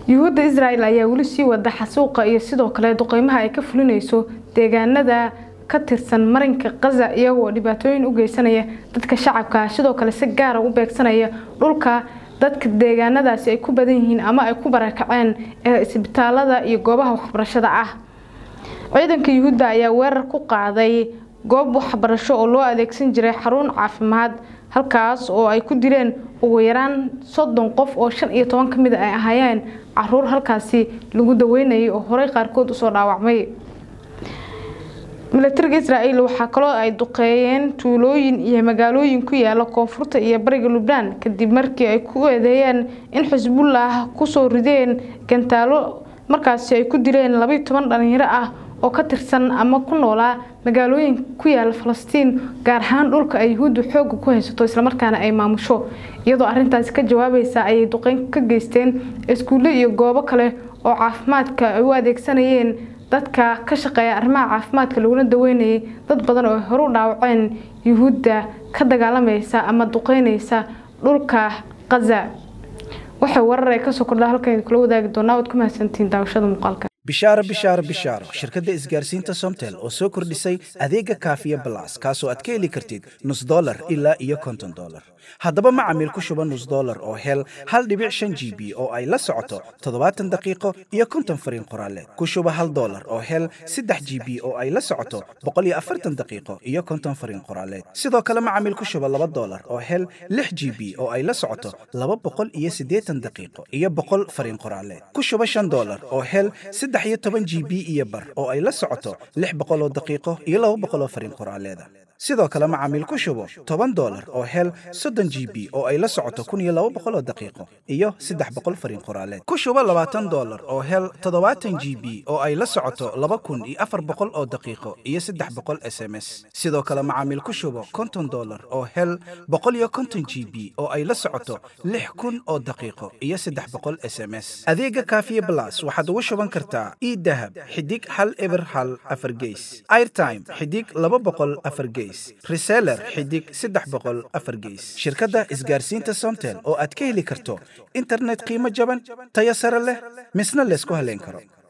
yuhuudda israel ayaa weli sii wada xasuuqa iyo sidoo kale duqeymaha ay ka fulinayso deegaanada ka tirsan marinka kaza iyagoo dhibaatooyin u geysanaya dadka shacabka sidoo kale si gaara u beegsanaya dhulka dadka deegaanadaasi ay ku badan yihiin ama ay ku barakaceen ee isbitaalada iyo goobaha waxbarashada ah ciidanka yuhuudda ayaa weerar ku qaaday goob waxbarasho oo loo adeegsan jiray xarun caafimaad halkaas oo ay ku dileen ugu yaraan soddon qof oo shan iyo toban ka mid ay ahaayeen caruur halkaasi lagu daweynayay oo horey qaarkood usoo dhaawacmay milatariga israel waxaa kaloo ay duqeeyeen tuulooyin iyo magaalooyin ku yaala koonfurta iyo bariga lubnaan kadib markii ay ku eedeeyeen in xisbullah kusoo rideen gantaalo markaasi ay ku dileen labaiyo toban dhalinyaro ah oo ka tirsan ama ku noolaa magaalooyin ku yaala falastiin gaar ahaan dhulka ay yuhuuddu xooga ku haysato islamarkaana ay maamusho iyadoo arintaasi ka jawaabaysa ayay duqeyn ka geysteen iskuulle iyo goobo kale oo caafimaadka ay u adeegsanayeen dadka ka shaqeeya arrimaha caafimaadka laguna daweynayay dad badan oo horu dhaawaceen yuhuudda ka dagaalamaysa ama duqeynaysa dhulka kaza waxay warar ay kasoo kordha halkan kula wadaagi doonaa waad ku mahadsantihiin daawashada muuqaalka bishaaro bishaaro bishaaro shirkadda isgaarsiinta somtel oo soo kordhisay adeega kaafiya balas kaasoo aad ka heli kartid nus dolar ilaa iyo konton dolar haddaba macamiil ku shuba nus dolar oo hel hal dhibic shan g b oo ay la socoto toddobaatan daqiiqo iyo konton fariin qoraaleed ku shuba hal dolar oo hel saddex g b oo ay la socoto boqol iyo afartan daqiiqo iyo konton fariin qoraaleed sidoo kale macamiil ku shuba laba dolar oo hel lix g b oo ay la socoto laba boqol iyo siddeetan daqiiqo iyo boqol fariin qoraaleed ku shuba shan dolar oo hel saddex iyo toban g b iyo bar oo ay la socoto lix boqoloo daqiiqo iyo laba boqoloo fariin qoraaleeda sidoo kale macaamiil ku shubo toban dolar oo hel soddon g b oo ay la socoto kun iyo laba boqoloo daqiiqo iyo saddex boqol fariin qoraaleed ku shubo labaatan dolar oo hel toddobaatan g b oo ay la socoto laba kun iyo afar boqol oo daqiiqo iyo saddex boqol s m s sidoo kale macaamiil ku shubo konton dolar oo hel boqol iyo konton g b oo ay la socoto lix kun oo daqiiqo iyo saddex boqol s m s adeega kaafiye blas waxaad ugu shuban kartaa idahab xidig hal eber hal afar geys airtime xidig laba boqol afar geys reseller xidig saddex boqol afar geys shirkadda isgaarsiinta somtel oo aad ka heli karto internet qiimo jaban tayo sare leh misna laysku haleyn karo